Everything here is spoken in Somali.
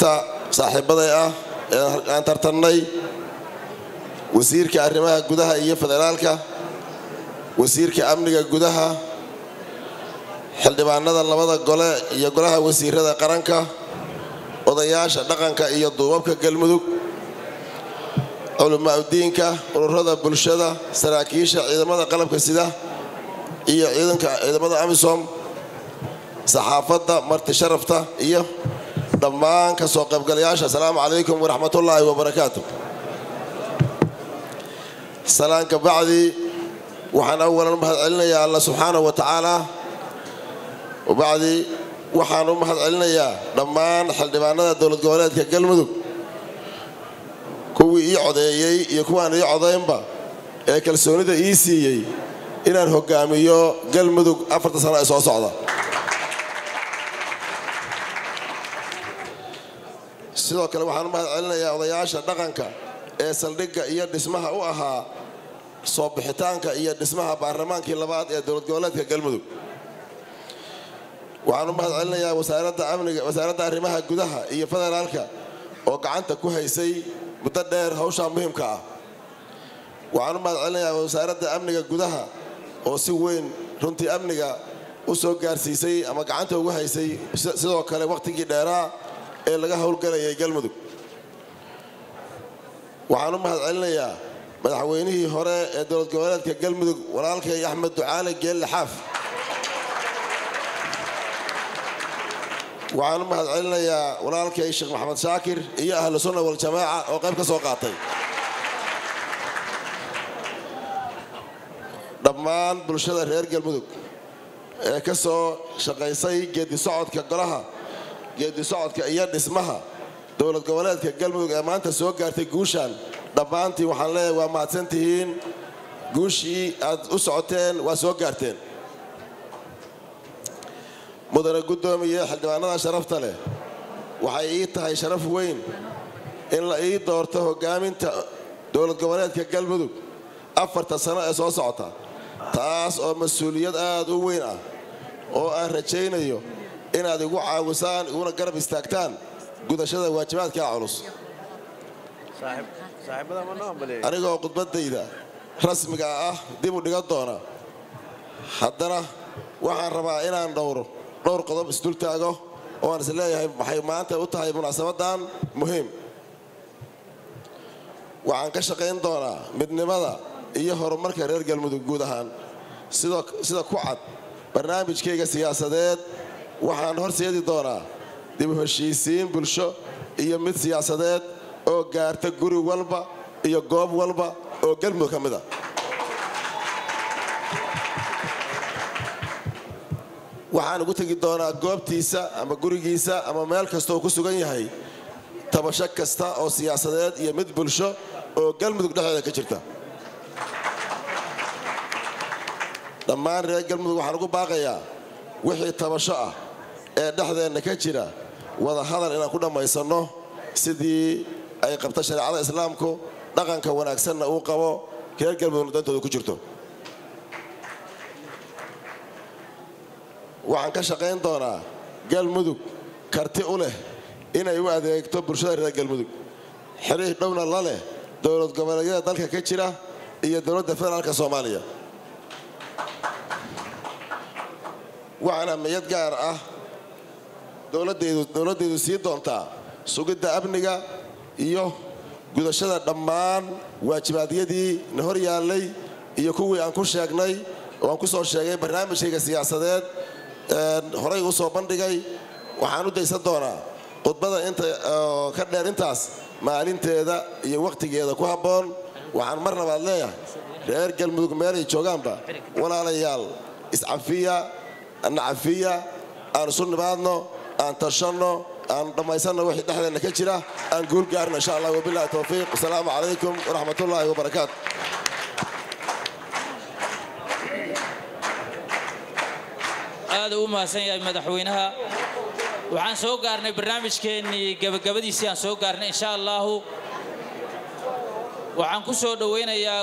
inta saaxiibaday ah ee aan tartannay wasiirka arrimaha gudaha iyo federaalka wasiirka amniga gudaha xildhibaanada labada gole iyo golaha wasiirada qaranka odayaasha dhaqanka iyo duubabka galmudug culimaauddiinka ururada bulshada saraakiisha ciidamada qalabka sida iyo ciidanka ciidamada amisom saxaafadda marti sharafta iyo dhammaan ka soo qaybgalayaasha asalaamu calaykum waraxmatullaahi wabarakaatu salaanka bacdi waxaan awalan u mahad celinayaa alla subxaanahu wa tacaala wabacdi waxaan u mahad celinayaa dhammaan xildhibaanada dowlad goboleedka galmudug kuwii ii codeeyey iyo kuwaan ii codaynba ee kalsoonida ii siiyey inaan hogaamiyo galmudug afarta sano ee soo socda sidoo kale waxaan u mahad celinayaa odayaasha dhaqanka ee saldhigga iyo dhismaha u ahaa soo bixitaanka iyo dhismaha baarlamaankii labaad ee dowlad goboleedka galmudug waxaan u mahad celinayaa wasaaradda amniga wasaaradda arrimaha gudaha iyo federaalka oo gacanta ku haysay muddo dheer hawshaa muhiimka ah waxaan u mahad celinayaa wasaaradda amniga gudaha oo si weyn runtii amniga u soo gaarsiisay ama gacanta ugu haysay sidoo kale wakhtigii dheeraa ee laga howlgalayay galmudug waxaan u mahad celinayaa madaxweynihii hore ee dowlad goboleedka galmudug walaalkay axmed ducaale geelle xaaf waxaan u mahad celinayaa walaalkay sheekh maxamed shaakir iyo ahlu sunna waljamaaca oo qayb ka soo qaatay dhammaan bulshada reer galmudug ee ka soo shaqaysay geedi socodka golaha geedi socodka iyo dhismaha dowlad goboleedka galmudug ee maanta soo gaartay guushaan dhammaantii waxaan leeyahay waa mahadsan tihiin guushii aad u socoteen waa soo gaarteen mudane guddoomiye xildhibaanada sharafta leh waxay ii tahay sharaf weyn in la ii doorto hogaaminta dowlad goboleedka galmudug afarta sano ee soo socota taas oo mas-uuliyad aad u weyn ah oo aan rajaynayo inaad igu caawisaan iguna garab istaagtaan gudashada waajibaadkaa culus anigoo khudbadayda rasmiga ah dib u dhigan doona haddana waxaan rabaa inaan dhowro dhowr qodob isdul taago oo aan is leeyahay waxay maanta u tahay munaasabadan muhiim waxaan ka shaqayn doonaa midnimada iyo horumarka reer galmudug guud ahaan sida ku cad barnaamijkayga siyaasadeed waxaan horseedi doonaa dib u heshiisiin bulsho iyo mid siyaasadeed oo gaarta guri walba iyo goob walba oo galmudug ka mid a waxaan ugu tegi doonaa goobtiisa ama gurigiisa ama meel kasta oo ku sugan yahay tabasho kasta oo siyaasadeed iyo mid bulsho oo galmudug dhexdeeda ka jirta dhammaan reer galmudug waxaan ugu baaqayaa wixii tabasho ah ee dhexdeenna ka jira wada hadal inaan ku dhammaysanno sidii ay qabta shareecada islaamku dhaqanka wanaagsanna uu qabo reer galmudugna dantooda ku jirto waxaan ka shaqayn doonaa galmudug karti u leh inay u adeegto bulshada reer galmudug xiriir dhowna la leh dowlad goboleedyada dalka ka jira iyo dowladda federaalka soomaaliya waxaana miyad gaar ah dowladdeedu sii doontaa sugidda amniga iyo gudashada dhammaan waajibaadyadii na hor yaallay iyo kuwii aan ku sheegnay oo aan ku soo sheegay barnaamijkayga siyaasadeed horay u soo bandhigay waxaan u daysan doonaa khudbada inta ka dheer intaas maalinteeda iyo wakhtigeeda ku habboon waxaan mar labaad leeyahay reer galmudug meelay joogaanba walaalayaal iscafiya nacafiya aan isu nimaadno aan tashanno aan dhammaysanno wixii dhexdeenna ka jira aan guul gaarno insha allah wabilahi towfiiq wasalaamu calaykum waraxmatullaahi wabarakaatu aad u mahadsan yahay madaxweynaha waxaan soo gaarnay barnaamijkeennii gabagabadiisii aan soo gaarnay insha allahu waxaan ku soo dhowaynayaa